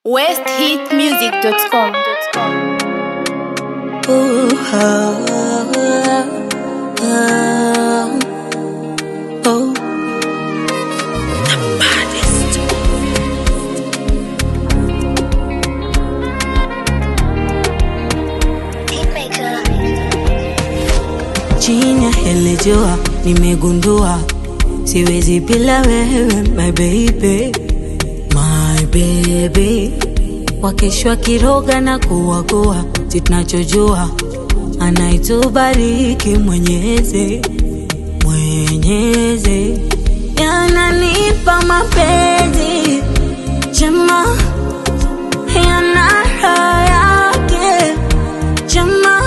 westhitmusic.com Ooh, ah, ah, oh. Chini ya hili jua nimegundua siwezi bila wewe my baby, my baby. Wakeshwa kiroga na kuwagoa, si tunachojua anaitubariki Mwenyezi, Mwenyezi yananipa mapenzi jema, yana raha yake jema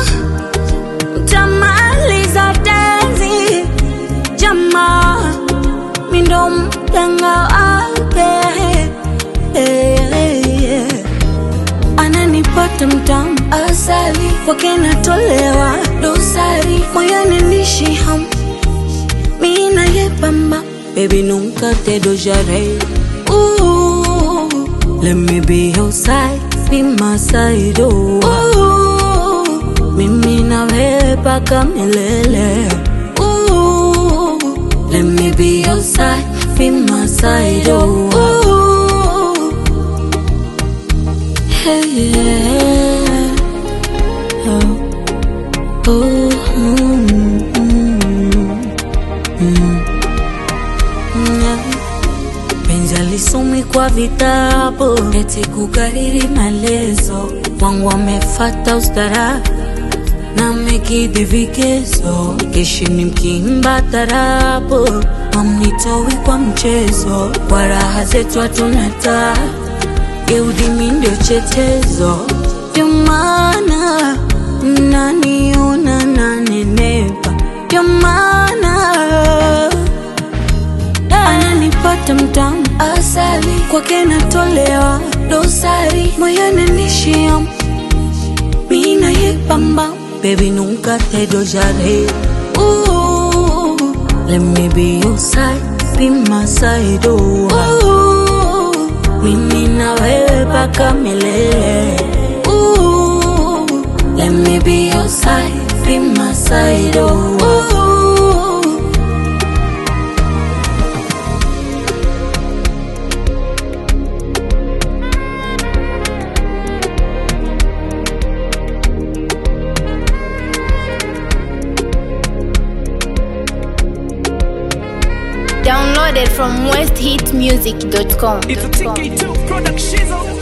tamaliza tenzi jamaa mindo mganga wake Eh, eh, eh. ananipata mtamu asali kwake natolewa dosari moyoni nishi ham mina yepamba baby nunca te dojaré Ooh, let me be your side be my side oh. Ooh, mimi na wewe paka milele Ooh, let me be your side be my side oh. Ooh, hey, yeah. oh. Oh, mm, mm, mm. Yeah. Penzi alisomi kwa vitabu eti kukariri maelezo wangu wamefata ustara na mekidhi vigezo keshini mkimba tarabu mamnitowi kwa mchezo kwa raha zetu hatunata geudimi ndio chetezo ndio maana naniona nanenepa ndio maana ananipata mtamu asali kwake natolewa dosari moyoni nishia mina yepamba baby nunca te dojaré Ooh, let me be your side be my side oh. Ooh, mimi na wewe paka milele Ooh, let me be your side be my side oh. Ooh, Downloaded from westhitmusic.com It's a TK2 production.